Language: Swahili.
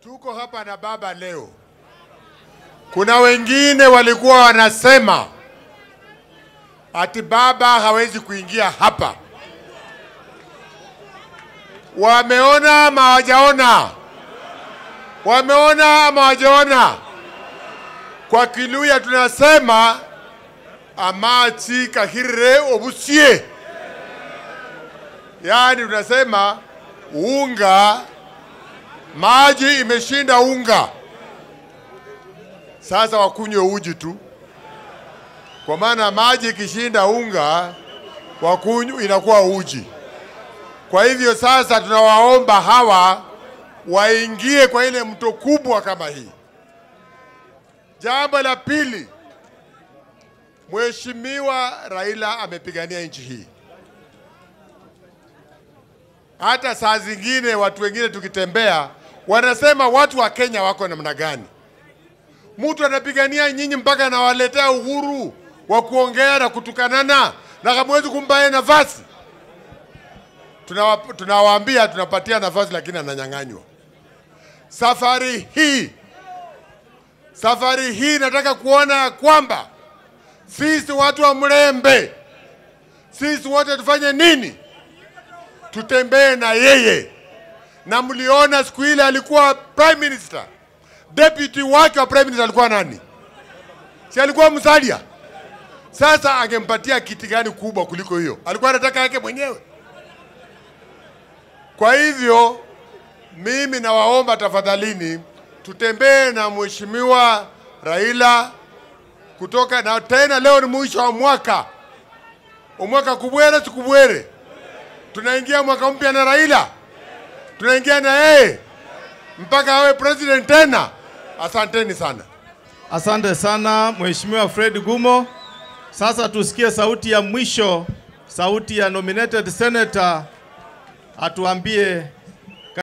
Tuko hapa na baba leo. Kuna wengine walikuwa wanasema ati baba hawezi kuingia hapa. Wameona ama hawajaona? Wameona ama hawajaona? Kwa Kiluya tunasema amachi kahirire obusie, yaani tunasema unga, maji imeshinda unga. Sasa wakunywe uji tu, kwa maana maji ikishinda unga wakunywa inakuwa uji. Kwa hivyo sasa tunawaomba hawa waingie kwa ile mto kubwa kama hii. Jambo la pili, Mheshimiwa Raila amepigania nchi hii. Hata saa zingine watu wengine tukitembea wanasema watu wa Kenya wako namna gani? Mtu anapigania nyinyi mpaka anawaletea uhuru wa kuongea na kutukanana na hamwezi kumpa yeye nafasi. Tunawa- Tunawaambia tunapatia nafasi, lakini ananyang'anywa. Safari hii safari hii nataka kuona ya kwamba sisi watu wa Mlembe, sisi wote tufanye nini? Tutembee na yeye. Na mliona siku ile alikuwa prime minister, deputy wake wa prime minister alikuwa nani? Si alikuwa Musalia? Sasa angempatia kiti gani kubwa kuliko hiyo? Alikuwa anataka yake mwenyewe. Kwa hivyo mimi nawaomba tafadhalini, tutembee na mheshimiwa Raila kutoka na tena, leo ni mwisho wa mwaka, umwaka kubwere sikubwere, tunaingia mwaka mpya na Raila, tunaingia na yeye mpaka awe president tena. Asanteni sana. Asante sana Mheshimiwa Fred Gumo. Sasa tusikie sauti ya mwisho, sauti ya nominated senator atuambie